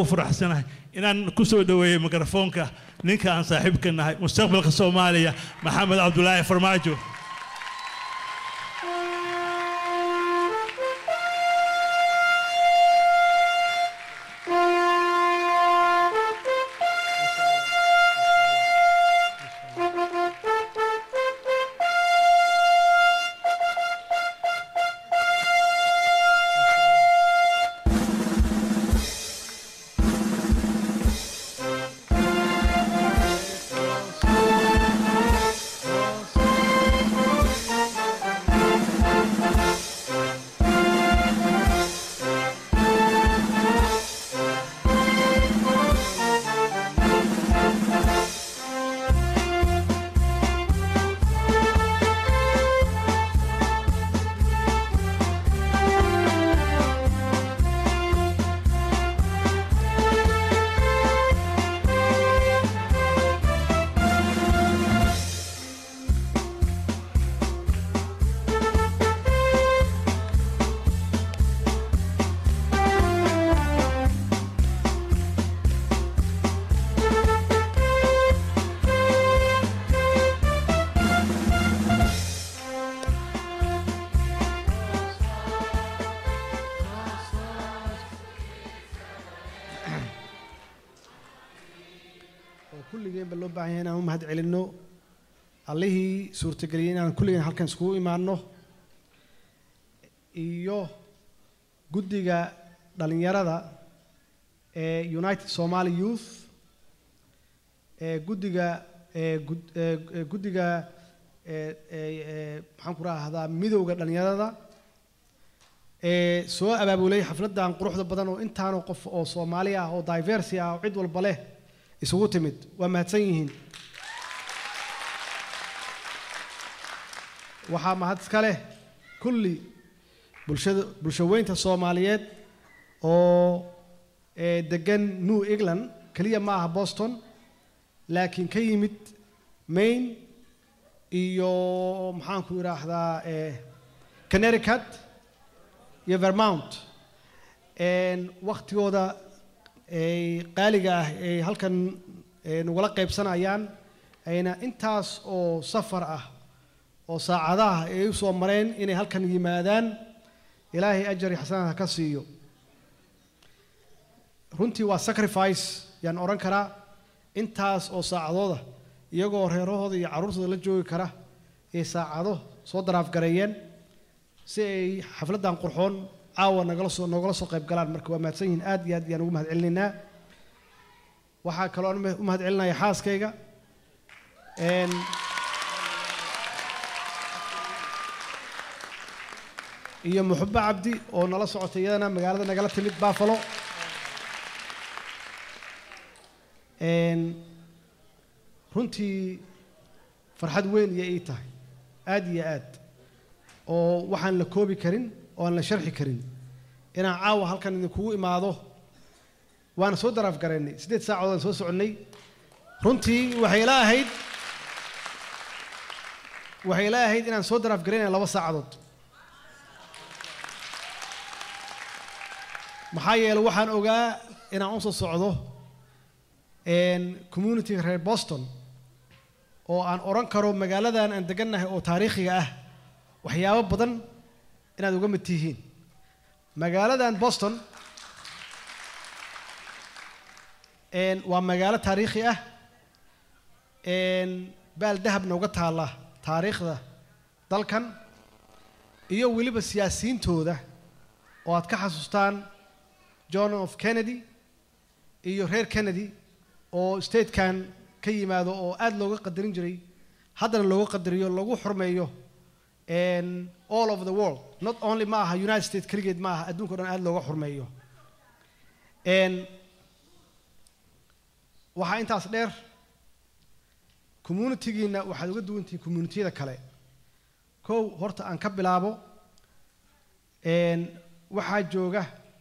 ugu faraxsanahay inaan ku soo dhoweeyo mikrofoonka ninka aan saaxiibka nahay mustaqbalka soomaaliya maxamed cabdulaahi farmaajo oo kulligeenba loo baahan yahay inaan u mahad celinno allihii suurtageliyey inaan kulligeen halkan iskugu imaanno iyo guddiga dhallinyarada ee united somali youth ee guddiga ee gud- ee ee guddiga ee ee ee maxaan ku rahdaa midowda dhallinyarada ee soo abaabulay xafladdan quruxda badan oo intaanoo qof oo soomaali ah oo diversi ah oo cid walba leh isugu timid waa mahadsan yihiin waxaa mahad iska leh kulli bulshada bulshaweynta soomaaliyeed oo ee degan new england keliya ma aha boston laakiin ka yimid maine iyo maxaanku idhaahdaa ee connecticut iyo vermount een waktigooda ay qaaliga ah ay halkan ee, nagula qaybsanayaan ayna intaas oo safar ah oo saacadaha ay u soo mareen inay halkan yimaadaan ilaahay ajar iyo xasanaad ha ka siiyo runtii waa sacrifice yaan odhan karaa intaas oo saacadooda iyagoo reerahooda iyo carruurtooda la joogi kara ay saacado soo daraafgareeyeen si ay xafladdan qurxoon caawa nagala soo noogala soo qayb galaan marka waa mahadsan yihiin aad iyo aad ayaan ugu mahad celinaynaa waxaa kaloo aan u mahad celinaya xaaskayga een iyo muxubbo cabdi oo nala socotay iyadana magaalada nagala timid buffalo een runtii farxad weyn iyo ii tahay aad iyo aad oo waxaan la koobi karin oo aan la sharxi karin inaan caawa halkan idinkugu imaado waana soo daraaf garaynay siddeed saacadood aan soo soconnay runtii waxay ila ahayd waxay ila ahayd inaan soo daraaf garaynaya laba saacadood maxaa yeelay waxaan ogaa inaan u soo socdo een community reer boston oo aan odhan karo magaaladan aan degannahay oo taariikhiga ah waxyaabo badan inaad uga mid tihiin magaaladan boston een waa magaalo taariikhi ah een baal dahabna uga taalla taariikhda dalkan iyo weliba siyaasiyiintooda oo aad ka xasuustaan john of kennedy iyo reer kennedy oo statekan ka yimaado oo aad looga qadarin jiray haddana looga qadariyo lagu xurmeeyo and all over the world not only ma aha united states keligeed ma aha adduunka o dhan aad looga xurmeeyo and waxaa intaas dheer communitygiina waxaad uga duwan tihiin communitiyada kale kow horta aan ka bilaabo and waxaa jooga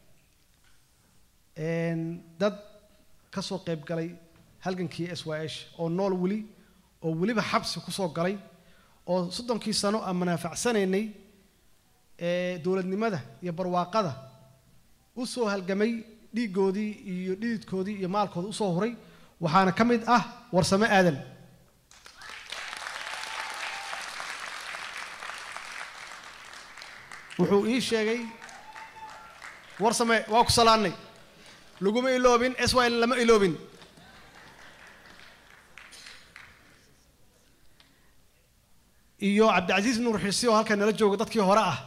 and dad ka soo qayb galay halgankii s y h oo nool weli oo weliba xabsi ku soo galay oo soddonkii sano aan manaafacsanaynay ee dowladnimada iyo barwaaqada u soo halgamay dhiiggoodii iyo dhididkoodii iyo maalkooda usoo huray waxaana ka mid ah warsame aadan wuxuu ii sheegay warsame waa ku salaannay laguma iloobin swil lama iloobin iyo cabdicasiis nuur xisi oo halkan nala jooga dadkii hore ah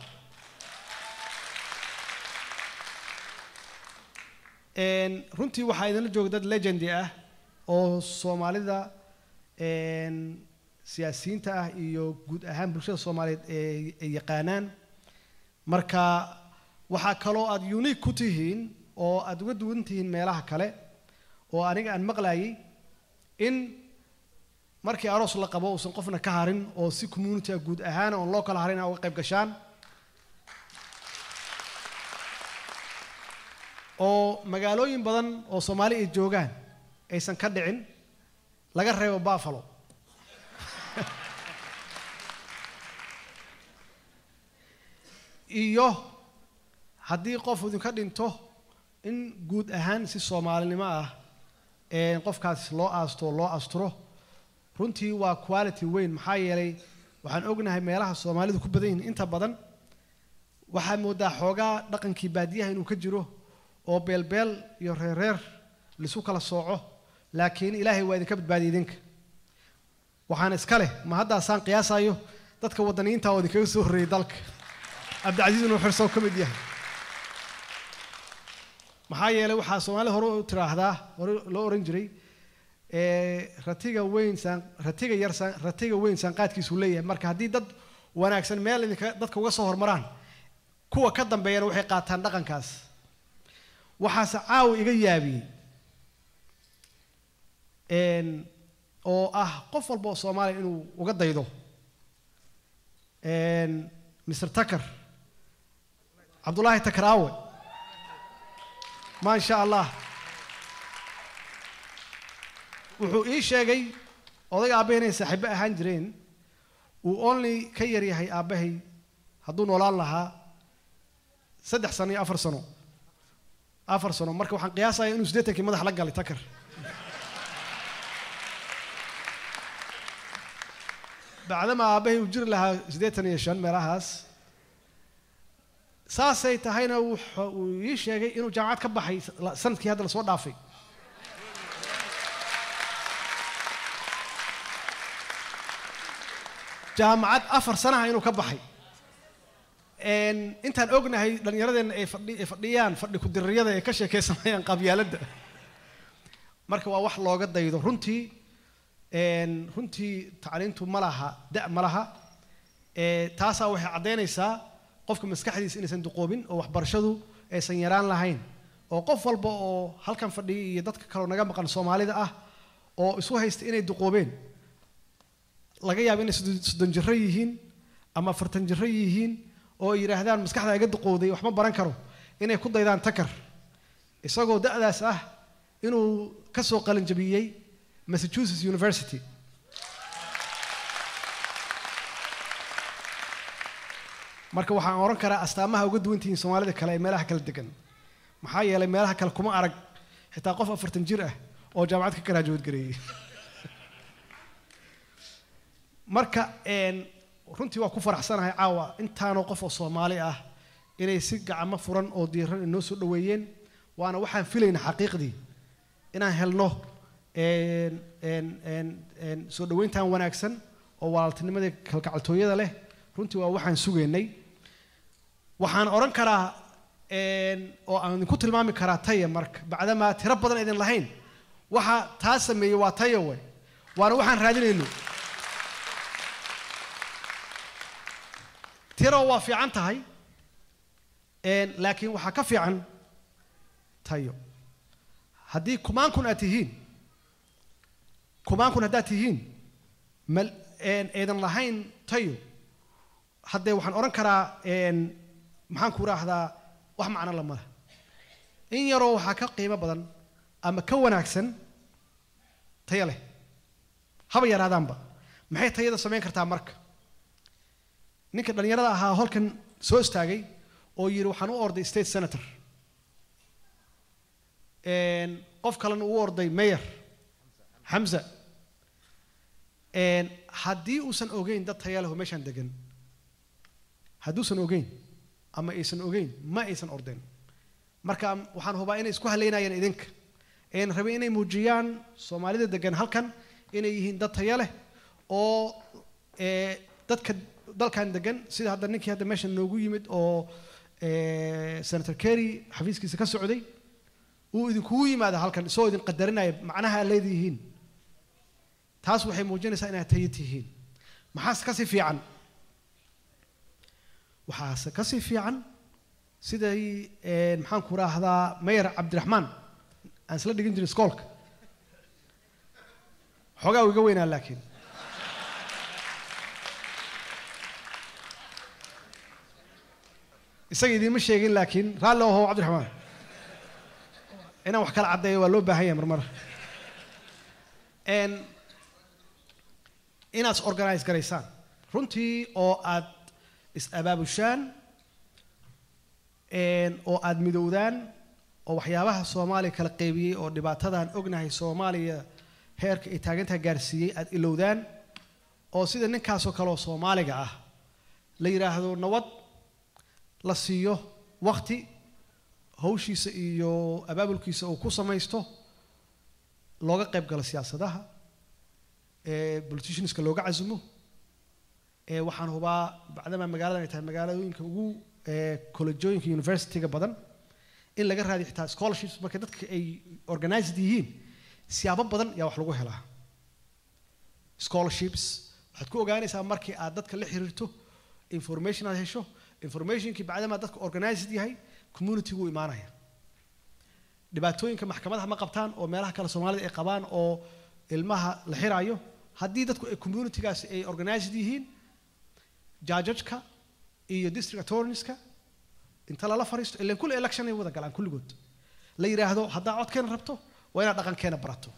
runtii waxaa idinla jooga dad legendi ah oo soomaalida siyaasiyiinta ah iyo guud ahaan bulshada soomaaliyeed ay yaqaanaan marka waxaa kaloo aad unique ku tihiin oo aad uga duwan tihiin meelaha kale oo aniga aan maqlayay in markii aroos la qabo uusan qofna ka harin oo si communitya guud ahaan oon loo kala harin a uga qayb gashaan oo magaalooyin badan oo soomaali ay joogaan aysan ka dhicin laga reebo buffalo iyo haddii qof idinka dhinto in guud ahaan si soomaalinimo ah qofkaas loo aasto loo asturo runtii waa quality weyn maxaa yeelay waxaan ognahay meelaha soomaalidu ku badan yihiin inta badan waxaa moodaa xoogaa dhaqankii baadiyaha inuu ka jiro oo beelbeel iyo reerreer laisu kala sooco laakiin ilaahay waa idinka badbaadiyay idinka waxaan iska leh ma haddaasaan qiyaasayo dadka waddaniyiinta oo idinkaga soo horreeyey dalka cabdicasiis inuu xirsow ka mid yahay maxaa yeelay waxaa soomaalida hore u tiraahdaa hore loo ohan jiray ratiga weyn saan ratiga yar saan ratiga weyn saanqaadkiisuu leeyahay marka haddii dad wanaagsan meel idinka dadka uga soo hormaraan kuwa ka dambeeyana waxay qaataan dhaqankaas waxaase caawa iga yaabiyey oo ah qof walba oo soomaaliya inuu uga daydo mr takar cabdullaahi takaraawe maa sha allah wuxuu ii sheegay odayga aabbahay inay saaxiibo ahaan jireen uu only ka yar yahay aabbahay hadduu noolaan lahaa saddex sano iyo afar sano afar sano marka waxaan qiyaasaya inuu siddeetankii madax la galay takar bacdama aabbahay uu jiri lahaa siddeetan iyo shan meelahaas saasay tahayna wuxa uu ii sheegay inuu jaamacad ka baxay sanadkii hadda lasoo dhaafay jaamacad afar sanaha inuu ka baxay intaan ognahay dhallinyaradeenna ay fadhi ay fadhiyaan fadhi ku-diriyada ay ka sheekaysanayaan qabyaaladda marka waa wax looga daydo runtii runtii tacliintu ma laha da' ma laha taasaa waxay caddaynaysaa qofka maskaxdiisa inaysan duqoobin oo waxbarashadu aysan yaraan lahayn oo qof walba oo halkan fadhiya iyo dadka kaleo naga maqan soomaalida ah oo isu haysta inay duqoobeen laga yaabo inay soddon jiro yihiin ama afartan jiro yihiin oo ay yidhaahdaan maskaxda iga duqowday wax ma baran karo inay ku daydaan takar isagoo da'daas ah inuu ka soo qalinjabiyey massachusetts university marka waxaan oran karaa astaamaha uga duwan tihiin soomaalida kale ee meelaha kala degan maxaa yeelay meelaha kale kuma arag xitaa qof afartan jir ah oo jaamacad ka garaajood gareeyey marka runtii waa ku faraxsanahay caawa intaanoo qof oo soomaali ah inay si gacmo furan oo diiran inoo soo dhoweeyeen waana waxaan filayna xaqiiqdii inaan helno soo dhoweyntan wanaagsan oo walaaltinimadii kalgacaltooyada leh runtii waa waxaan sugaynay waxaan odhan karaa oo aan idinku tilmaami karaa taya marka bacdamaa tiro badan idin lahayn waxa taa sameeyey waa taya we waana waxaan raadinayno tiro waa fiican tahay laakiin waxaa ka fiican tayo haddii kumaan kun aad tihiin kumaan kun haddaad tihiin mal aydan lahayn tayo haddee waxaan odhan karaa maxaan ku raahdaa wax macno lamada in yaroo waxaa ka qiimo badan ama ka wanaagsan tayo leh haba yaraadaanba maxay tayada samayn kartaa marka ninka dhallinyarada ahaa holkan soo istaagay oo yidhi waxaan u orday state senator een, qof kalena uu orday mayor xamza een, haddii uusan ogeyn dad taya leh oo meeshaan degan hadduusan ogeyn ama aysan ogeyn ma aysan ordeen marka waxaan hubaa inay isku haleynayaan idinka een rabay inay muujiyaan soomaalida degan halkan inay yihiin dad taya leh oo ee, dadka dalkan degan sida hadda ninkii hadda meeshan noogu yimid oo ee, senator kerry xafiiskiisa ka socday uu idinkugu yimaada halkan isagoo idin qadarinaya macnaha aad leedihiin taas waxay muujinaysaa inaad tayo tihiin maxaase kasii fiican waxaase kasii fiican siday ee, maxaan ku raahdaa mayor cabdiraxmaan aan isla dhigin jiray iskoolka xoogaa uu iga weynaa laakiin isaga idiinma sheegin laakiin raalli oho cabdiraxmaan inaan wax kala caddeeyo waa loo baahan yahay marmar Een, inaad is organize garaysaan runtii oo aad is abaabushaan een, oo aad midowdaan oo waxyaabaha soomaaliya kala qeybiyey oo dhibaatadan ognahay soomaaliya heerka ay taagantaha gaarsiiyey aad ilowdaan oo sida ninkaasoo kale oo soomaaliga ah la yidhaahdo nabad la siiyo wakti hawshiisa iyo abaabulkiisa uu ku samaysto looga qayb galo siyaasadaha ee politicianska looga casumo ee waxaan hubaa bacdama magaaladan ay tahay magaalooyinka ugu ee collejooyinka universityga badan in laga raadiyo xitaa scholarships marka dadka ay organized yihiin siyaabo badan yaa wax lagu helaa scholarships waxaad ku ogaanaysaa markii aad dadka la xiriirto information aad hesho informationkii bacdama dadka organized yahay community-gu imaanaya dhibaatooyinka maxkamadaha ma qabtaan oo meelaha kale soomaalida ay qabaan oo ilmaha la xiraayo haddii dadku ay communitygaasi ay organized yihiin jajajka iyo district attorneyska inta lala fariisto ilan kulli election ay wada galaan kulligood la yidhaahdo haddaa codkeena rabto waa inaad dhaqankeena barato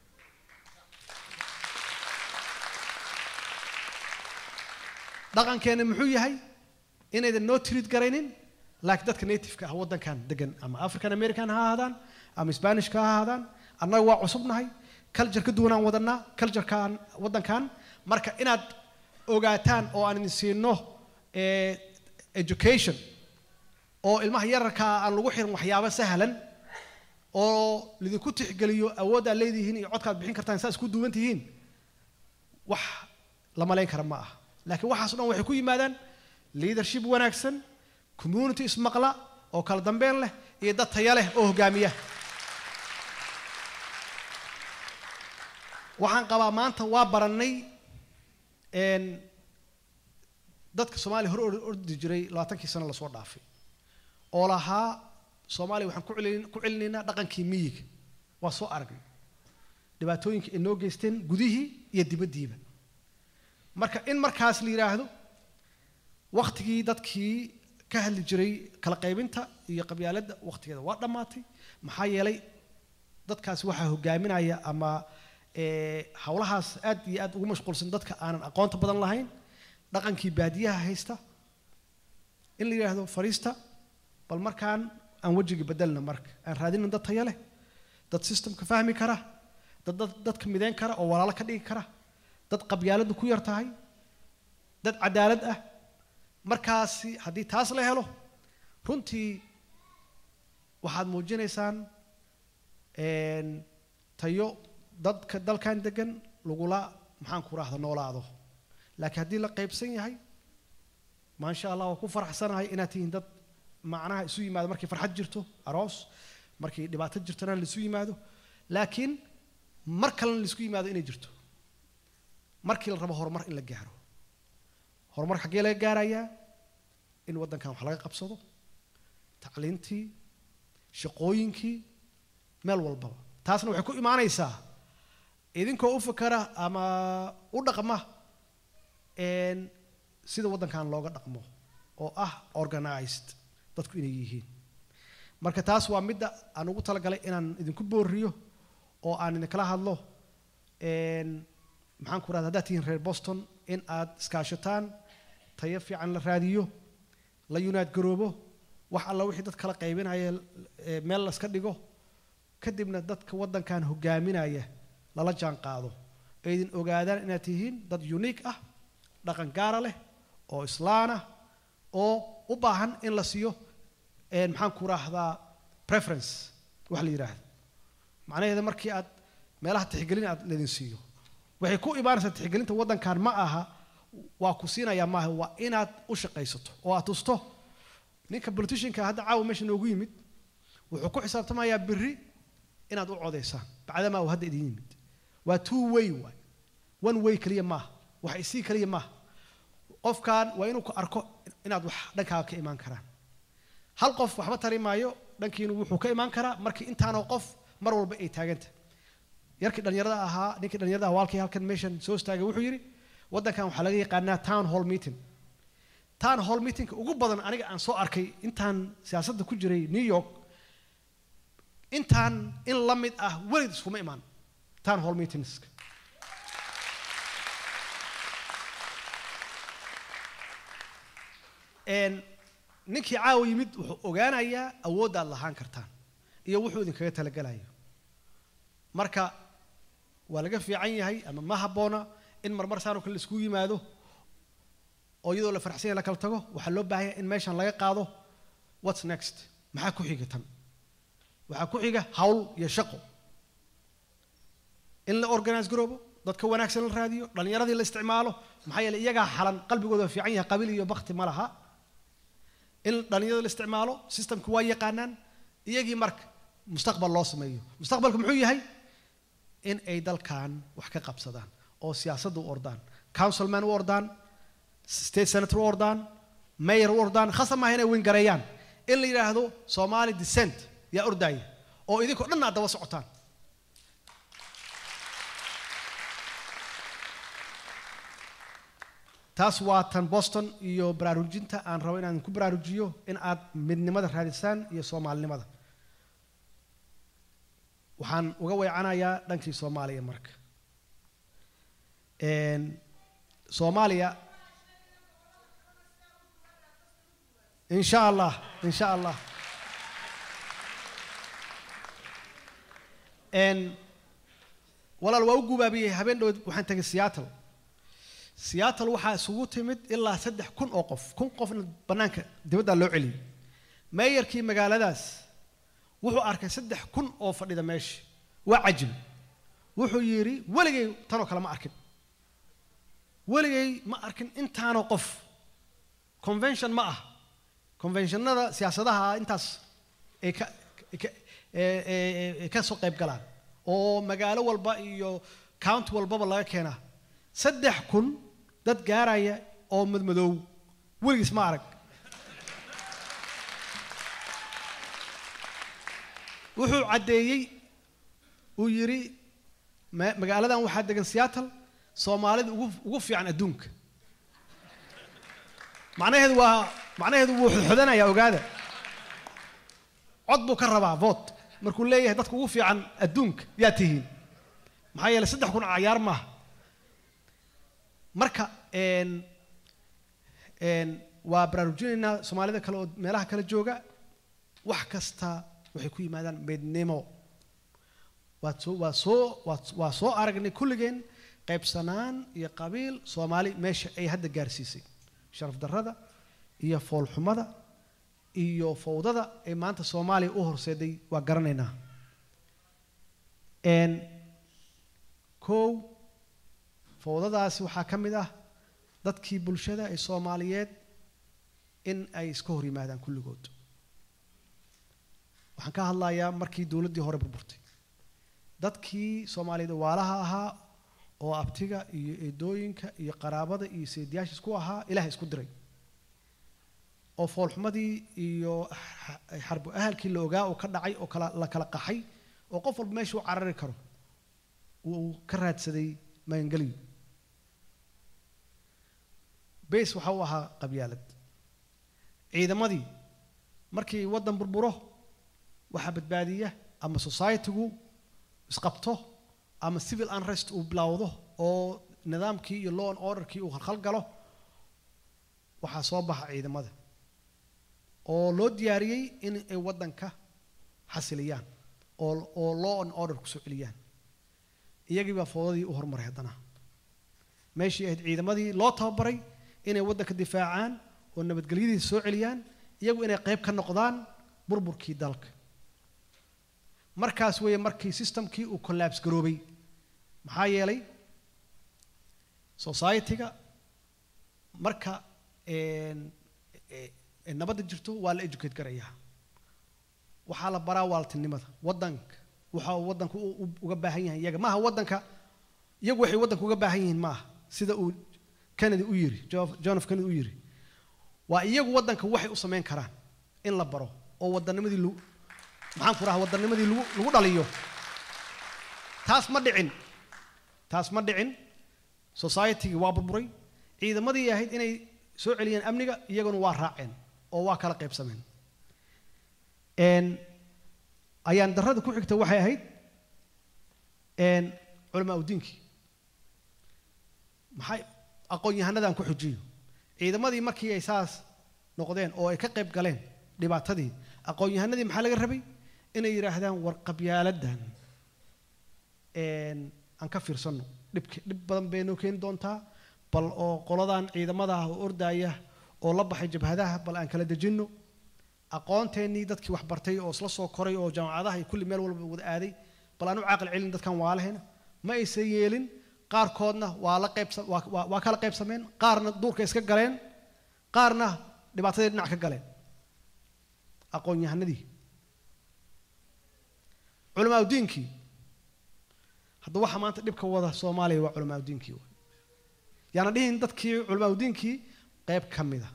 dhaqankeena muxuu yahay inaydan noo tirid garaynin laakiin dadka nativeka ah waddankan degan ama african american ha ahaadaan ama spanishka ha ahaadaan annaga waa cusubnahay culture ka duwanaan wadanaa culturekan waddankan marka inaad ogaataan oo aan idin siino eh, education oo ilmaha yararkaa aan lagu xirin waxyaabo sahlan oo lidinku tixgeliyo awooddaad leedihiin iyo codkaad bixin kartaan saa isku duwan tihiin wax la malayn kara ma ah laakiin waxaas o dhan waxay ku yimaadaan leadership wanaagsan community ismaqla oo kala dambeyn leh iyo dad taya leh oo hogaamiya waxaan qabaa maanta waa barannay een, dadka soomaaliya hore or- ordi jiray labaatankii sano lasoo dhaafay oo lahaa soomaaliya waxaan ku celin- ku celinaynaa dhaqankii miyiga waa soo aragnay dhibaatooyinka ay noo geysteen gudihii iyo dibaddiiba marka in markaas la yidhaahdo waktigii dadkii ka hadli jiray kala qaybinta iyo qabyaaladda waktigeeda waa dhammaatay maxaa yeelay dadkaas waxaa hogaaminaya ama ee, hawlahaas aad iyo aad ugu mashquulsan dadka aanan aqoonta badan lahayn dhaqankii baadiyaha haysta in la yidhaahdo fariista bal markaan aan wejigii bedelna marka aan raadina dad taya leh dad systemka fahmi kara dad dad dadka mideyn kara oo walaalo ka dhigi kara dad qabyaaladdu ku yar tahay dad cadaalad ah markaasi haddii taas la helo runtii waxaad muujinaysaan een, tayo dadka dalkan degan lagula maxaan ku rahda noolaado laakiin haddii la qaybsan yahay maasha allah waa ku faraxsanahay inaad tihiin dad macnaha isu yimaado markay farxad jirto aroos markay dhibaato jirtona laisu yimaado laakiin mar kalena laisku yimaado inay jirto markii la rabo horumar in la gaaro horumar xaggee laga gaarayaa in waddankan wax laga qabsado tacliintii shaqooyinkii meel walbaba taasna waxay ku imaanaysaa idinkoo u fakara ama u dhaqma een, sida waddankan looga dhaqmo oo ah organized dadku inay yihiin marka taas waa midda aan ugu talagalay inaan idinku booriyo oo aan idinkala hadlo een, maxaan ku rahda haddaad tihiin reer boston in aad iskaashataan tayo fiican la raadiyo la yunaad garoobo wax alla wixii dad kala qaybinaya ee, meel laska dhigo kadibna dadka waddankan hogaaminaya lala jaan qaado aydin ogaadaan inaad tihiin dad unique ah dhaqan gaara leh oo islaan ah oo u baahan in la siiyo een, maxaan ku raahdaa preference wax la yidhaahdo macnaheeda markii aad meelaha tixgelin aad ledin siiyo waxay ku imaanaysaa tixgelinta waddankan ma aha waa ku siinayaa maaha waa inaad u shaqaysato oo aad tusto ninka politicianka hadda caawa meesha noogu yimid wuxuu ku xisaabtamayaa berri inaad u codaysaan bacdamaa uu hadda idin yimid waa two way waay one way keliya maaha wax isii keliya maaha qofkan waa inuu ku arko inaad wax dhankaaga ka imaan karaan hal qof waxba tari maayo dhankiinu wuxuu ka imaan karaa markii intaanoo qof mar walba ay taaganta yarkii dhallinyarada ahaa ninkii dhallinyarada ahaa walkii halkan meeshan soo istaagay wuxuu yidhi waddankan waxaa laga yaqaanaa town hall meeting town hall meetingka ugu badan aniga aan soo arkay intaan siyaasadda ku jiray new york intaan in la mid ah welid iskuma imaan town hall meetingska een ninkii caawa yimid wuxuu ogaanayaa awooddaad lahaan kartaan iyo wuxuu idinkaga talagelayo marka waa laga fiican yahay ama ma habboona in marmar saanoo kale laiskugu yimaado oo iyadoo la faraxsan yahay la kala tago waxaa loo baahan yahay in meeshan laga qaado what's next maxaa ku xiga tan waxaa ku xiga hawl iyo shaqo in la organize garoobo dadka wanaagsan la raadiyo dhallinyaradii la isticmaalo maxaa yeelay iyagaa xalan qalbigooda waa fiican yahay qabiil iyo bakti ma laha in dhallinyarada la isticmaalo systemka waa yaqaanaan iyagii marka mustaqbal loo sameeyo mustaqbalka muxuu yahay in ay dalkan wax ka qabsadaan oo siyaasadda u ordaan councilman u ordaan state senator u ordaan mayor u ordaan khasab maaha inay wingareeyaan in la yidhaahdo somali descent yaa ordaaya oo idinkoo dhan aad daba socotaan taas waa tan boston iyo baraarujinta aan rabo inaan ku baraarujiyo in aad midnimada raadisaan iyo soomaalinimada waxaan uga weecanayaa dhankii soomaaliya marka Een, soomaaliya insha allah insha allah Een, walaal waa u gubaabiyey habeen dhow waxaan tegay seattle seattle waxaa isugu timid ilaa saddex kun oo qof kun qofna bannaanka dibaddaa loo celiyey meeyarkii magaaladaas wuxuu arkay saddex kun oo fadhida meesha waa cajib wuxuu yidhi weligay tanoo kale ma arkin weligay ma arkin intaanoo qof convention ma ah conventionada siyaasadaha intaas ay ka ay ka- ee- ee- ee ka soo qayb galaan oo magaalo walba iyo county walbaba laga keenaa saddex kun dad gaaraya oo madmadoow weligiis ma arag wuxuu caddeeyey uu yidhi ma- magaaladan waxaa degan seattle soomaalida ugu ugu fiican adduunka macnaheedu waa macnaheedu wuu xodxodanayaa ogaada cod buu ka rabaa vote markuu leeyahay dadka ugu fiican adduunka yaa tihiin maxaa yeelay saddex kun cayaar maaha marka een een waa baraarujinaynaa soomaalida kale oo meelaha kale jooga wax kasta waxay ku yimaadaan midnimo waad soo waa soo waad waa soo aragnay kulligeen qaybsanaan iyo qabiil soomaali meesha ay hadda gaarsiisay sharaf darrada iyo foolxumada iyo fowdada ay maanta soomaaliya u horseeday waa garanaynaa n kow fowdadaasi waxaa ka mid ah dadkii bulshada ee soomaaliyeed in ay iska hor yimaadaan kulligood waxaan ka hadlayaa markii dowladdii hore burburtay dadkii soomaaliyeed waalaha ahaa oo abtiga iyo eedooyinka iyo qaraabada iyo seediyaasha isku ahaa ilaah isku diray oo foolxumadii iyo xarbu ahalkii la ogaa oo ka dhacay oo kala la kala qaxay oo qof walba meesha u carari karo uu ka raadsaday magangeliyo base waxa uu ahaa qabyaalad ciidamadii markii waddan burburo waxaa badbaadiya ama societygu isqabto ama civil unrest uu bilowdo oo nidaamkii iyo law and orderkii uu khalkhal galo waxaa soo baxa ciidamada oo loo diyaariyey in ay waddanka xasiliyaan oo oo law and order kusoo celiyaan iyagii baa foodadii u hormaray haddana meeshii ahayd ciidamadii loo tababaray inay waddanka difaacaan oo nabadgelyadiisa soo celiyaan iyagu inay qayb ka noqdaan burburkii dalka markaas weeye markii systemkii uu collapse garoobay maxaa yeelay society-ga marka een, e- e- nabadda jirto waa la educate garayaa waxaa la baraa waaltinimada waddanka waxa uu waddanku u- u- uga baahan yahay iyaga maaha waddanka iyagu waxay waddanka uga baahan yihiin maaha sida uu kennedy u yiri Jo- john f kennedy u yiri waa iyagu waddanka waxay u samayn karaan in la baro oo wadanimadii lagu maxaan ku rahaa wadanimadii lagu lagu dhaliyo taas ma dhicin taas ma dhicin society-gii waa burburay ciidamadii ahayd inay soo celiyeen amniga iyaguna waa raaceen oo waa kala qaybsameen een ayaan darrada ku xigta waxay ahayd een culamaa udiinkii maxay aqoon-yahanadaan ku xujiyo ciidamadii markii ay saas noqdeen oo ay ka qayb galeen dhibaatadii aqoon-yahanadii maxaa laga rabay inay yidhaahdaan war qabyaaladdan een aan ka fiirsanno dhibk dhib badan bay noo keeni doontaa bal oo qoladan ciidamada ah oo ordaaya oo la baxay jabhadaha bal aan kala dejinno aqoonteennii dadkii wax bartay oo isla soo koray oo jaamacadaha iyo kulli meel walba wada aaday bal aan u caaqil celin dadkan waalahayna ma aysan yeelin qaarkoodna waa la qaybsa waa- waa waa kala qaybsameen qaarna duurka iska galeen qaarna dhibaatadii dhinac ka galeen aqoon-yahanadii culamaa udiinkii hadda waxa maanta dhibka wada soomaaliya waa culamaa udiinkii waay yaana dhihin dadkii culamaa udiinkii qayb ka mida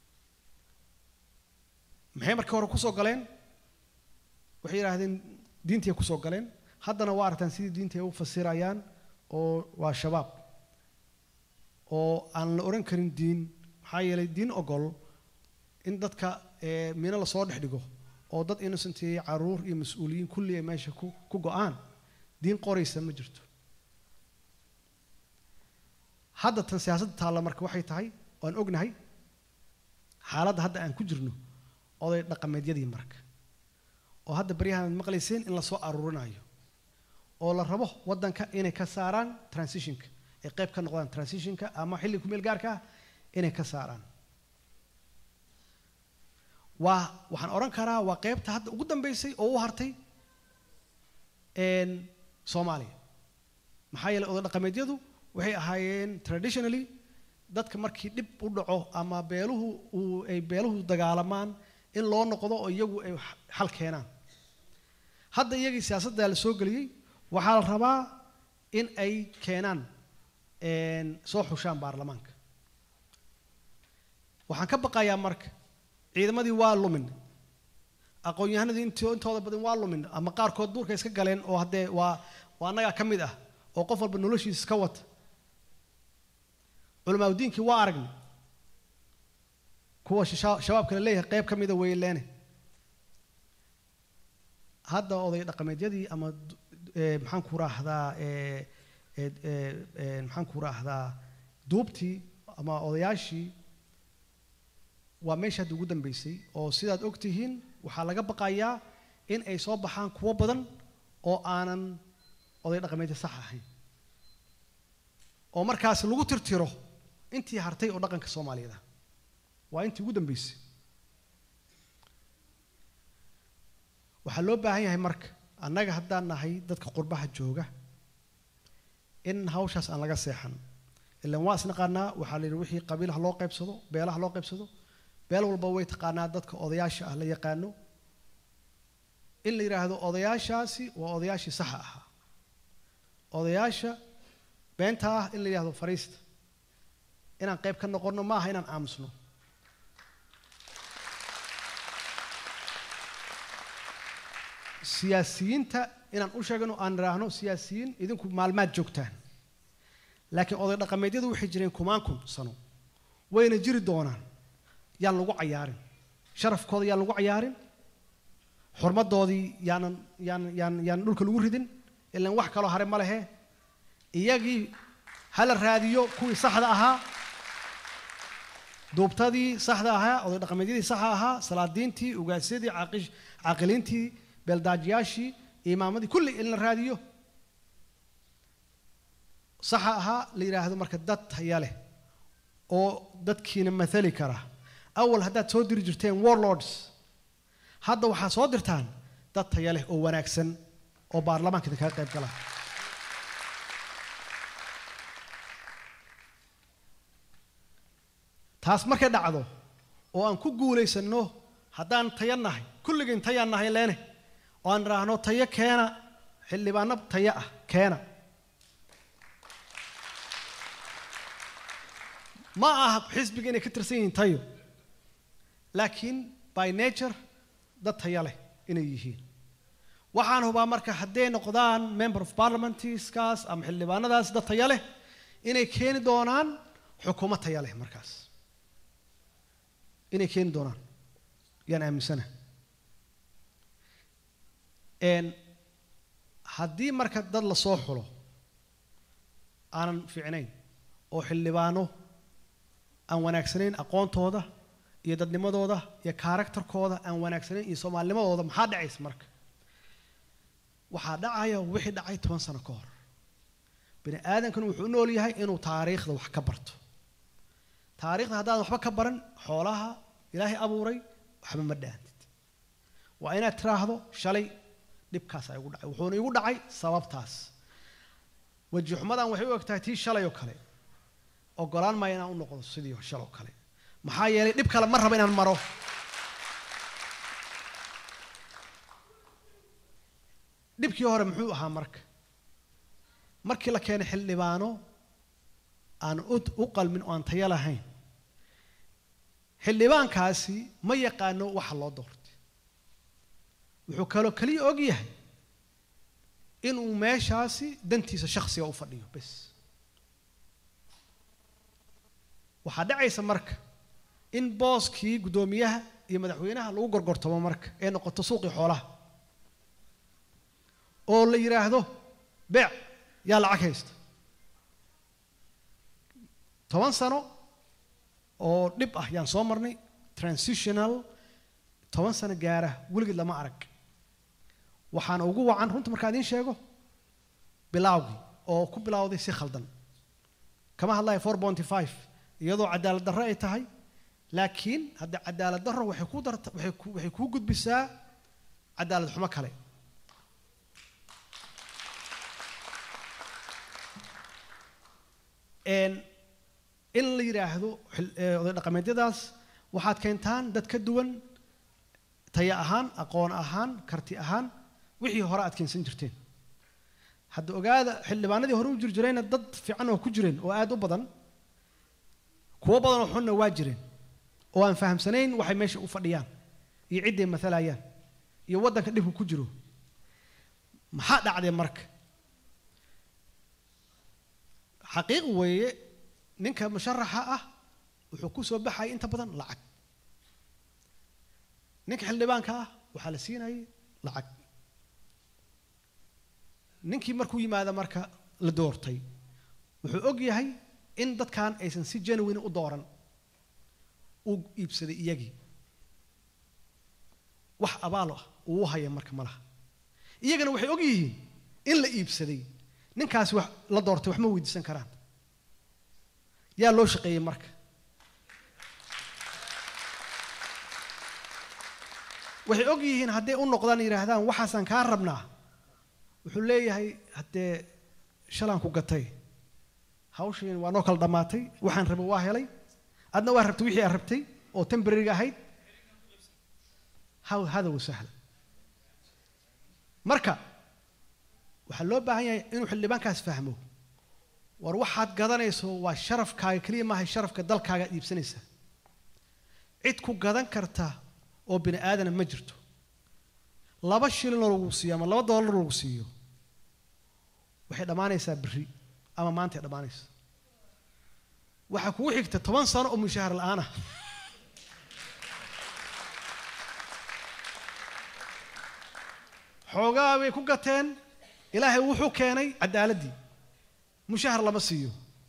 maxay markii hore kusoo galeen waxay yidhaahdeen diintii kusoo galeen haddana waa aragtaan sidii diintii ay u fasirayaan oo waa shabaab oo aan la oran karin diin maxaa yeelay diin ogol in dadka ee, mino lasoo dhex dhigo oo dad innocentiyey caruur iyo mas-uuliyiin kulli ay meesha ku ku go-aan diin qoraysa ma jirto hadda tan siyaasadda taalla marka waxay tahay waan ognahay xaaladda hadda aan ku jirno oday dhaqameedyadii marka oo hadda baryahan aad maqlayseen in lasoo aruurinayo oo la rabo waddanka inay ka saaraan transitionka ay qayb ka noqdaan transitionka ama xilli ku meel gaarka ah inay ka saaraan waa waxaan odhan karaa waa qaybta hadda ugu dambeysay oo u hartay een, soomaaliya maxaa yeelay oday dhaqameedyadu waxay ahaayeen traditionally dadka markii dhib u dhaco ama beeluhu uu ay beeluhu dagaalamaan in loo noqdo oo iyagu ay x- xal keenaan hadda iyagii siyaasadda la soo geliyey waxaa la rabaa in ay keenaan een, soo xushaan baarlamaanka waxaan ka baqayaa marka ciidamadii waa lumin aqoon-yahanadii int- intooda badan waa lumin ama qaarkood duurka iska galeen oo haddee waa waa annagaa ka mid ah oo qof walba noloshiisa iska wata culamaa udiinkii waa aragnay kuwa shisha- shabaabka la leeyahay qayb ka mida weyleene hadda oday dhaqameedyadii ama du- ee, maxaan ku raahdaa ee, ee, ee, ee, maxaan ku raahdaa duubtii ama odayaashii waa meesha hadda ugu dambeysay oo sidaad og tihiin waxaa laga baqayaa in ay soo baxaan kuwo badan oo aanan oday dhaqameedya sax ahayn oo markaas lagu tirtiro intii hartay oo dhaqanka soomaaliyeed ah waa intii ugu dambeysay waxaa loo baahan yahay marka annaga haddaan nahay dadka qurbaha jooga in hawshaas aan laga seexan ilan waa isnaqaanaa waxaa la yidhi wixii qabiilaha loo qaybsado beelaha loo qaybsado beel walba way taqaanaa dadka odayaasha ah la yaqaano in la yidhaahdo odayaashaasi waa odayaashii saxa ahaa odayaasha beenta ah in la yidhahdo fariista inaan qayb ka noqonno ma aha inaan aamusno siyaasiyiinta inaan u sheegno aan idhaahno siyaasiyiin idinku maalmaad joogtaan laakiin oday dhaqameedyadu waxay jireen kumaan kun sano wayna jiri doonaan yaan lagu cayaarin sharafkooda yaan lagu cayaarin xurmadoodii yaanan yaan yaan yaan dhulka lagu ridin ilaan wax kaloo hare ma lehe iyagii hala raadiyo kuwii saxda ahaa duubtadii saxda ahaa oday dhaqameedyadii saxa ahaa salaadiintii ugaasyadii caaqish- caaqiliintii beeldaajiyaashii imaamadii kulli in la raadiyo saxa ahaa la yidhaahdo marka dad taya leh oo dadkiina mathali kara awal haddaad soo diri jirteen warlords hadda waxaad soo dirtaan dad taya leh oo wanaagsan oo baarlamaanka idinkaga qayb gala taas markay dhacdo oo aan ku guulaysanno haddaan tayo nahay kulligeen tayaan nahay leene oo aan idhaahno tayo keena xildhibaano tayo ah keena ma aha xisbiga inay ka tirsan yihiin tayo laakiin by nature dad tayo leh inay yihiin waxaan hubaa marka hadday noqdaan member of parliamentskaas ama xildhibaanadaas dad tayo leh inay keeni doonaan xukuumad tayo leh markaas inay keeni doonaan yaan aaminsana haddii marka dad la soo xulo aanan fiicnayn oo xildhibaano aan wanaagsanayn aqoontooda iyo dadnimadooda iyo karakterkooda aan wanaagsanayn iyo soomaalinimadooda maxaa dhacaysa marka waxaa dhacaya wixii dhacay toban sano ka hor bini aadamkan wuxuu u nool yahay inuu taariikhda wax ka barto taariikhda haddaadan waxba ka baran xoolaha ilaahay abuuray waxba ma dhaantid waa inaad tiraahdo shalay dhibkaasaa igu dhacay wuxuuna igu dhacay sababtaas weji xumadan waxay u egtahay tii shalay oo kale ogolaan maayo inaan u noqdo sidii shal oo kale maxaa yeelay dhib kale ma raba inaan maro dhibkii hore muxuu ahaa marka markii la keenay xildhibaano aan u qalmin oo aan tayo lahayn xildhibaankaasi ma yaqaano waxa loo doortay wuxuu kaloo keliya og yahay inuu meeshaasi dantiisa shakhsiga u fadhiyo bes waxaa dhacaysa marka in booskii guddoomiyaha iyo madaxweynaha lagu gorgortamo marka ee noqoto suuqii xoolaha oo la yidhaahdo beec yaa lacag haysta toban sano oo dhib ah yaan soo marnay transitional toban sano gaara weligeed lama arag waxaana ugu wacan runta markaa idiin sheego bilaawgii oo ku bilawday si khaldan kama hadlaya four bonty five iyadoo cadaalad darro ay tahay laakiin hadda cadaalad darro waxay ku darta waxay ku waxay kuu gudbisaa cadaalad xumo kale in la yidhaahdo oday dhaqameedyadaas waxaad keentaan dad ka duwan taya ahaan aqoon ahaan karti ahaan wixii hore aad keensan jirteen hadda ogaada xildhibaanadii hore u jiri jirayna dad fiican oo ku jireen oo aad u badan kuwo badan oo xunna waa jireen oo aan fahamsanayn waxay meesha u fadhiyaan iyo cidday maalayaan iyo waddanka dhibku ku jiro maxaa dhacdee marka xaqiiq weeye ninka musharaxa ah wuxuu ku soo baxayay inta badan lacag ninka xildhibaanka ah waxaa la siinayay lacag ninkii markuu yimaada marka la doortay wuxuu og yahay in dadkan aysan si genuine u dooran uu iibsaday iyagii wax abaalo ah uu haya marka ma laha iyagana waxay og yihiin in la iibsaday ninkaasi wax la doortay wax ma weydiisan karaan yaa loo shaqeeyey marka waxay og yihiin hadday u noqdaan yidhaahdaan waxaasaan kaa rabnaa wuxuu leeyahay haddee shalaan ku gatay hawshiin waa noo kala dhammaatay waxaan rabay waa helay adna waa rabtay wixii aad rabtay oo tembrariga ahayd haw hada wa sahla marka waxaa loo baahan yahay inuu xildhibaankaas fahmo war waxaad gadanayso waa sharafkaaga keliya maahay sharafka dalkaaga ad iibsanaysaa cid ku gadan karta oo bini aadana ma jirto laba shilinoo lagu siiyo ama laba doolar lagu siiyo waxay dhammaanaysaa berri ama maantay dhammaanaysa waxaa kugu xigta toban sano oo mushaahar la-aan ah xoogaa bay ku gateen ilaahay wuxuu keenay caddaaladdii mushahar lama siiyo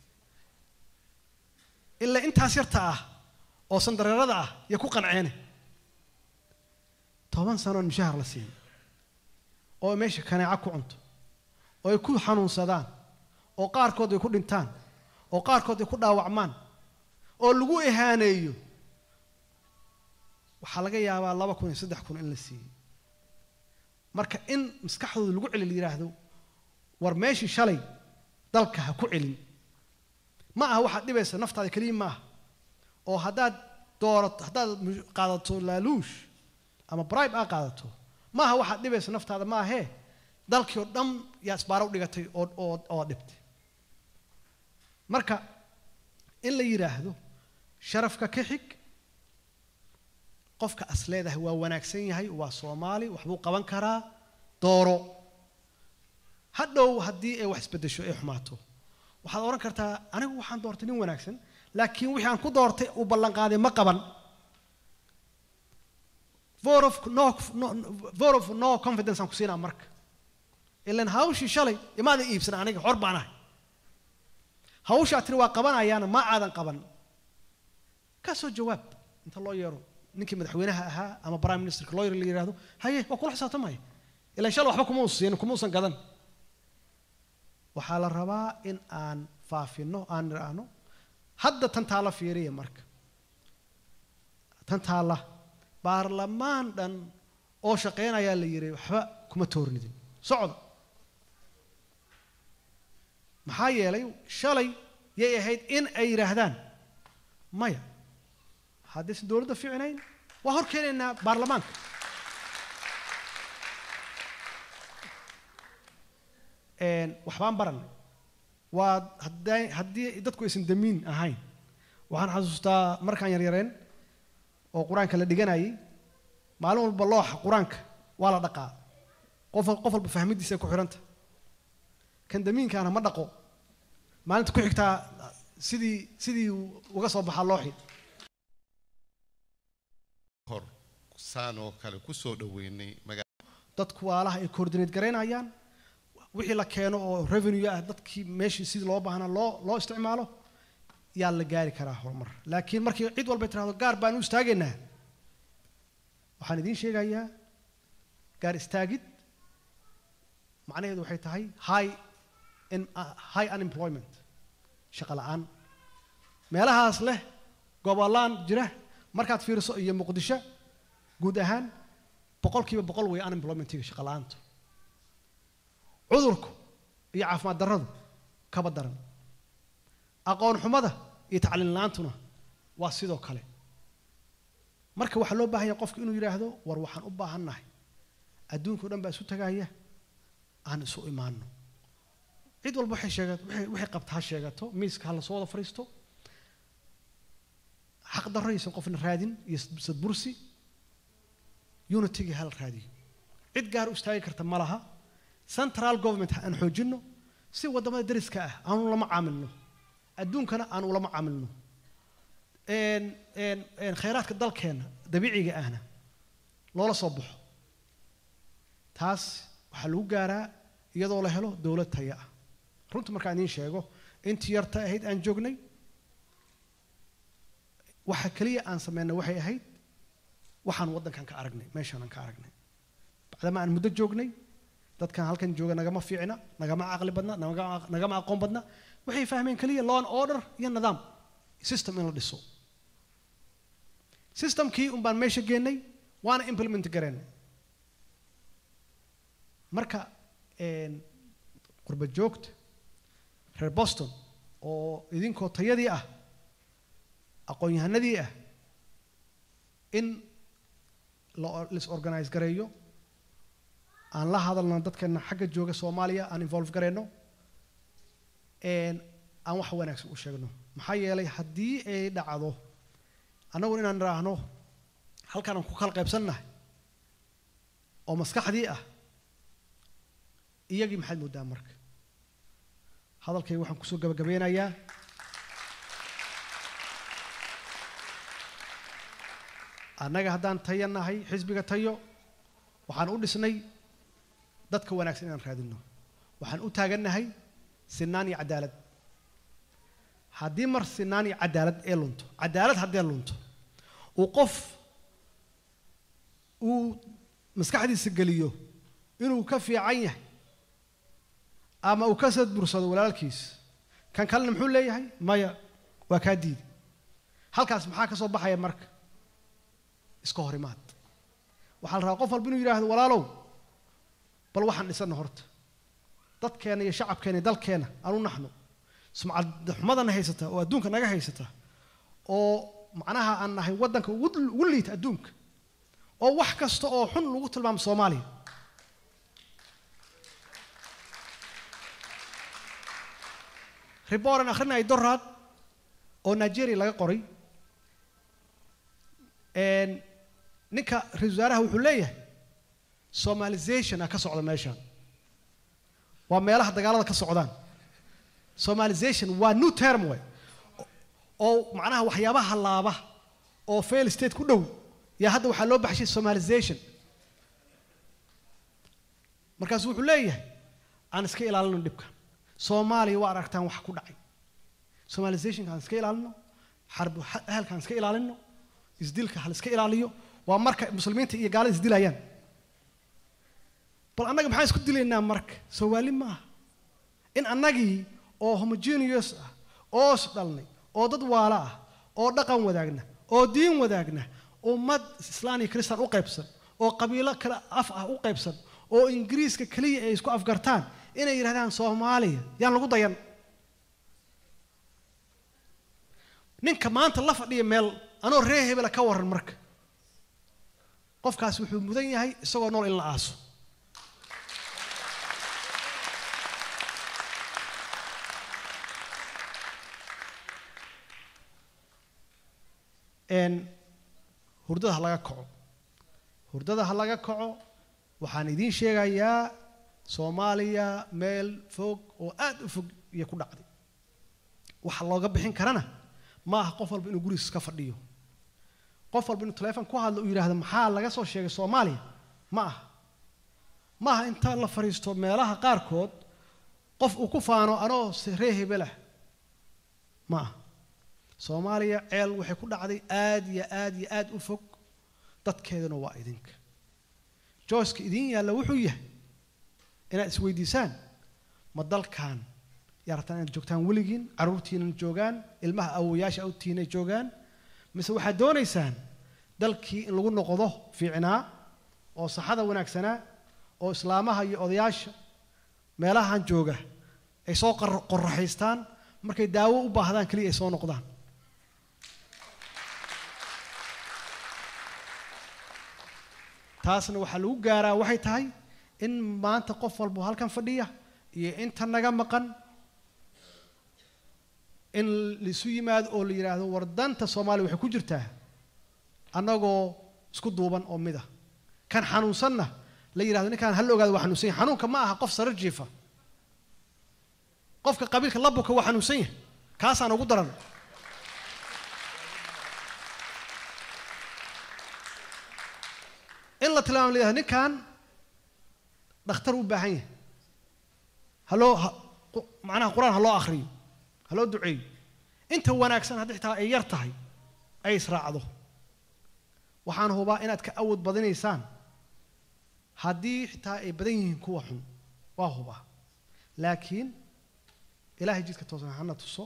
ilaa intaas yarta ah oo sandareerada ah iyo ku qanceene toban sanoon mushahar la siin oo ay meesha kaneeco ku cunto oo ay ku xanuunsadaan oo qaarkood ay ku dhintaan oo qaarkood ay ku dhaawacmaan oo lagu ihaaneeyo waxaa laga yaabaa laba kun iyo saddex kun in la siiyey marka in maskaxdooda lagu celi la yidhaahdo war meeshii shalay dalka ha ku celin ma aha waxaad dhibaysa naftaada keliya ma aha oo haddaad doorato haddaad mu- qaadato laaluush ama bribe aa qaadato ma aha waxaad dhibaysa naftaada ma ahee dalkii oo dhan yaa isbaaro u dhigatay oo oo oo dhibtay marka in la yidhaahdo sharafka ka xig qofka as leedahay waa wanaagsan yahay waa soomaali waxbuu qaban karaa dooro hadhow haddii ay wax isbedesho ay xumaato waxaad odhan kartaa anigu waxaan doortay nin wanaagsan laakiin wixii aan ku doortay uu ballanqaaday ma qaban vote of no, no, vote of no confidence aan ku siinaa marka ilan hawshii shalay imaadan iibsan aniga xor baan ahay hawshaa tiri waa qabanayaana ma aadan qaban ka soo jawaab inta loo yeero ninkii madaxweynaha ahaa ama prime ministerka loo yeero la yidhaahdo haye waa kula xisaabtamaya ilan shalay waxba kuma uusan siin kuma uusan gadan waxaa la rabaa in aan faafino aan nidhaahno hadda tan taala fiiriya marka tan taala baarlamaan dhan oo shaqaynayaa la yidhi waxba kuma toornidin socda maxaa yeelay shalay yay ahayd in ay yidhaahdaan maya haddaysan dowladda fiicnayn waa hor keenaynaa baarlamaanka Een, waxbaan baranay waa hadday haddii dadku aysan damiin ahayn waxaan xasuustaa markaan yaryareen oo qur-aanka la dhiganayay maalin walba looxa qur-aanka waa la dhaqaa qof qof walba fahmidiisa ku xidhanta kan damiinkaana ma dhaqo maalinta ku xigtaa sidii sidii uu uga soo baxaa looxi hor saan oo kale ku soo dhoweynay maga dadku waalaha ay coordinate garaynayaan wixii la keeno oo revenue ah dadkii meeshii sidii loo baahnaa loo loo isticmaalo yaa la gaari karaa horumar laakiin markii cid walba tirahdo gaar baan u istaagaynaa waxaan idiin sheegayaa gaar istaagid macnaheedu waxay tahay high in, uh, high unemployment shaqo la'aan meelahaas leh gobollaan jira markaad fiiriso iyo muqdisho guud ahaan boqolkiiba boqol way unemploymentiga shaqo la'aantu cudurku iyo caafimaad darradu kaba daran aqoon xumada iyo tacliin la'aantuna waa sidoo kale marka waxaa loo baahan yahay qofku inuu yidhaahdo war waxaan u baahannahay adduunka o dhan baa isu tagaya aan isu imaano cid walba waxay sheegat waxay waxay qabta ha sheegato miiska ha lasoo wada fadhiisto xaq darro aysan qofna raadin iyo sadbursi unityga hala raadiyo cid gaar u istaagi karta ma laha central government aan xoojinno si waddamada deriska ah aanu lama caamilno adduunkana aan ulama caamilno een- een- een khayraadka dalkeenna dabiiciga ahna loola soo baxo taas waxaa lagu gaaraa iyadoo la helo dowlad taya ah runta markaan idiin sheego intii yarta ahayd aan joognay waxa keliya aan sameynay waxay ahayd waxaan waddankan ka aragnay meeshaan ka aragnay bacdama aan muddo joognay dadkan halkan jooga nagama fiicna nagama caqli badna nagama- nagama aqoon badna waxay fahmeen keliya law and order iyo nidaam system in la dhiso systemkii un baan meesha geenay waana implement gareennay marka een, qurba joogta reer boston oo idinkoo tayadii ah aqoon-yahanadii ah in la lis organize gareeyo aan la hadalno dadkeena xagga jooga soomaaliya aan involve gareyno een, aan wax wanaagsan u sheegno maxaa yeelay haddii ay dhacdo annagu inaan idhaahno halkaan aan ku kala qaybsannahay oo maskaxdii ah iyagii maxaad moodaa marka hadalkayga waxaan kusoo gabagabeynayaa annaga haddaan tayo nahay xisbiga tayo waxaan u dhisnay dadka wanaagsan inaan raadino waxaan u taagannahay sinaan iyo cadaalad haddii mar sinaan iyo cadaalad ee lunto cadaalad haddee lunto uu qof uu maskaxdiisa geliyo inuu ka fiican yahay ama uu ka sadbursado walaalkiis kan kalena muxuu leeyahay maya waa kaa diidi halkaas maxaa ka soo baxaya marka iska hor imaad waxaa la rabaa qof walba inuu yidhaahdo walaalow bal waxaan dhisanna horta dadkeena iyo shacabkeena iyo dalkeena aanu naxno sumcad xumadana haysata oo adduunka naga haysata oo macnaha aan nahay waddanka ugu ugu liita adduunka oo wax kasta oo xun lagu tilmaamo soomaaliya riboran akhrinaya doraad oo nigeria laga qoray een, ninka ra-iisul wasaaraha wuxuu leeyahay somalization a ka socda meeshan waa meelaha dagaalada ka socdaan somalization waa new term way oo macnaha waxyaabaha laaba oo fail state ku dhow yaa hadda waxaa loo baxshay somalization markaasu wuxuu leeyahay aan iska ilaalino dhibka soomaaliya waa aragtaan wax ku dhacay somalizationka aan iska ilaalino xarb ahalka aan iska ilaalino isdilka hal iska ilaaliyo waa marka muslimiinta iyo gaalada isdilayaan bal annaga maxaan isku dilaynaa marka soomaali maaha in annagii oo homogeneous ah oo is dhalnay oo dad waala ah oo dhaqan wadaagna oo diin wadaagna ummad islaan iyo kristaan u qaybsan oo qabiilo kale af ah u qaybsan oo ingiriiska keliya ay isku afgartaan inay yidhahdaan soomaaliya yaan lagu dayan ninka maanta la fadhiya meel anoo ree hebela ka waran marka qofkaas wuxuu mudan yahay isagoo nool in la aaso een hurdada ha laga kaco hurdada ha laga kaco waxaan idiin sheegayaa soomaaliya meel fog oo aad u fog iyo ku dhacday waxa looga bixin karana ma aha qof walba inuu gurigiis ka fadhiyo qof walba inuu taleefon ku hadlo uu yidhaahdo maxaa laga soo sheegay soomaaliya ma aha ma aha inta la fadhiisto meelaha qaarkood qof uu ku faano anoo ree hebelah ma aha soomaaliya ceel waxay ku dhacday aad iyo aad iyo aad u fog dadkeeduna waa idinka joyska idiin yaalla wuxuu yahay inaad isweydiisaan ma dalkan yaa rabtaan inaad joogtaan weligiin carruurtiinan joogaan ilmaha awoyaasha awtiinay joogaan mise waxaad doonaysaan dalkii in lagu noqdo fiicnaa oo saxada wanaagsanaa oo islaamaha iyo odayaasha meelahan jooga ay soo qor- qoraxaystaan markay daawo u baahdaan keliya ay soo noqdaan taasna waxaa lagu gaaraa waxay tahay in maanta qof walba oo halkan fadhiya iyo inta naga maqan in laisu yimaado oo la yidhaahdo war danta soomaaliya waxay ku jirtaa annagoo isku duuban oo mid ah kan xanuunsanna la yidhahdo ninkaan hal ogaado waa xanuunsan yahay xanuunka ma aha qof sarar jiifa qofka qabiilka labuka waa xanuunsan yahay kaasaan ugu daran in la tilmaamo la yidhahdo ninkan dhakhtar u baahan yahay haloo ha- qu- macnaha qur-aan ha loo akhriyo ha loo duceeyo inta wanaagsan haddii xitaa ay yar tahay ay israacdo waxaan hubaa inaad ka awood badinaysaan haddii xitaa ay badan yihiin kuwa xun waa hubaa laakiin ilaahay jidka toosan hana tuso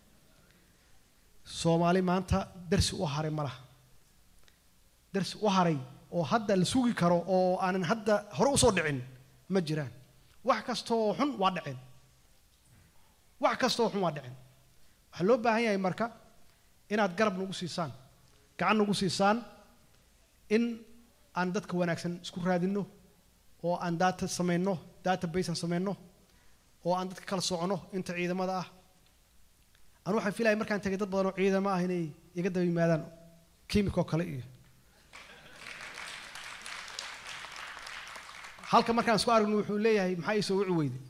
soomaali maanta darsi u haray ma laha darsi u haray oo hadda la sugi karo oo aanan hadda hore usoo dhicin ma jiraan wax kasta oo xun waa dhaceen wax kasta oo xun waa dhaceen waxaa loo baahan yahay marka inaad garab nagu siisaan gacan nagu siisaan in aan dadka wanaagsan isku raadinno oo aan data samayno database aan samayno oo aan dadka kala socono inta ciidamada ah anu waxaan filaya markaan tegay dad badan oo ciidamo ah inay iga daba yimaadaan kiimikoo kale iyo halka markaan isku aragno wuxuu leeyahay maxaa ii soo wici weyday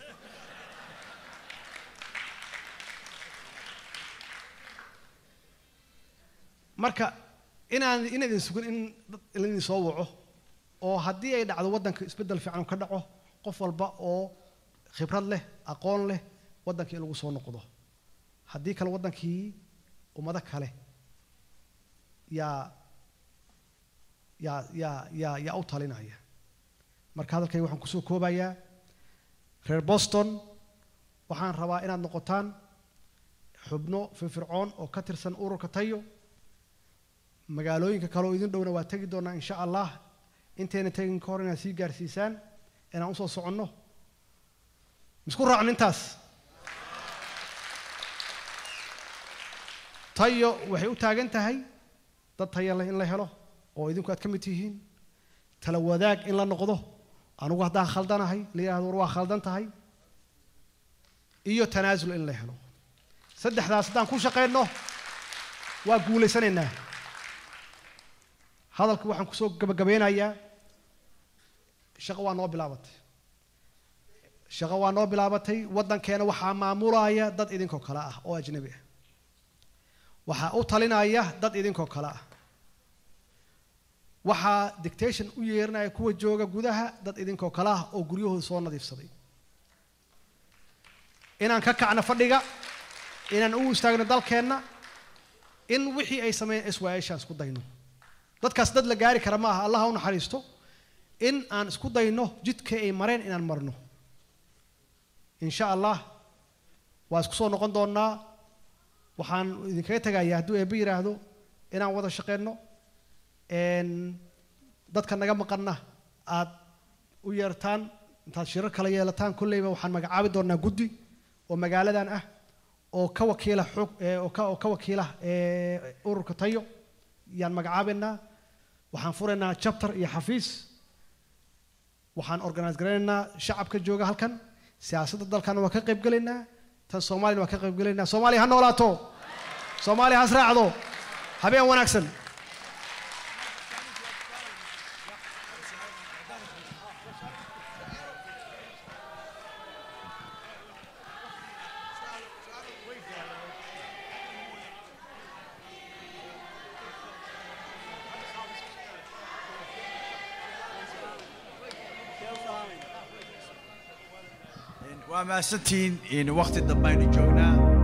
marka inaan inaydin sugin in dad laydin soo waco oo haddii ay dhacdo waddanka isbeddel fiican ka dhaco qof walba oo khibrad leh aqoon leh waddankii in lagu soo noqdo haddii kale waddankii ummado kale yaa yaa yaa yaa yaa u talinaya marka hadalkayga waxaan kusoo koobayaa reer boston waxaan rabaa inaad noqotaan xubno firfircoon oo ka tirsan ururka tayo magaalooyinka kale oo idin dhowna waa tegi doonaa insha allah intayna tegin ka hor inaad sii gaarsiisaan inaan usoo soconno misku raacno intaas tayo waxay u taagan tahay dad tayo leh in la helo oo idinku aad ka mid tihiin tala wadaag in la noqdo anugu haddaan khaldanahay la yidhahdo war waa khaldan tahay iyo tanaasul in la helo saddexdaas haddaan ku shaqayno waa guulaysanaynaa hadalka waxaan kusoo gabagabeynayaa shaqo waa noo bilaabatay shaqo waa noo bilaabatay waddankeena waxaa maamulaya dad idinkoo kale ah oo ajnabi ah waxaa u talinaya dad idinkoo kale ah waxaa dictation u yeerinaya kuwa jooga gudaha dad idinkoo kale ah oo guryahooda soo nadiifsaday inaan ka kacno fadhiga inaan u istaagno dalkeenna in wixii ay sameeyeen iswaayashaan isku dayno dadkaas dad la gaari kara ma aha allah ha u naxariisto in aan isku dayno jidkii ay mareen inaan marno insha allah waa isku soo noqon doonaa waxaan idinkaga tegayaa hadduu eebbe yidhaahdo inaan wada shaqeyno dadka naga maqanna aad u yeertaan intaad shirar kala yeelataan kolleyba waxaan magacaabi doonaa guddi oo magaaladan ah oo ka wakiila xog oo ka oo ka wakiila ururka tayo yaan magacaabaynaa waxaan furaynaa chapter iyo xafiis waxaan organise garaynaynaa shacabka jooga halkan siyaasadda dalkana waa ka qayb gelaynaa tan soomaaliyana waa ka qayb gelaynaa soomaaliya ha noolaato soomaaliya has raacdo habeen wanaagsan waa mahadsantihiin waqti dambaynu joognaa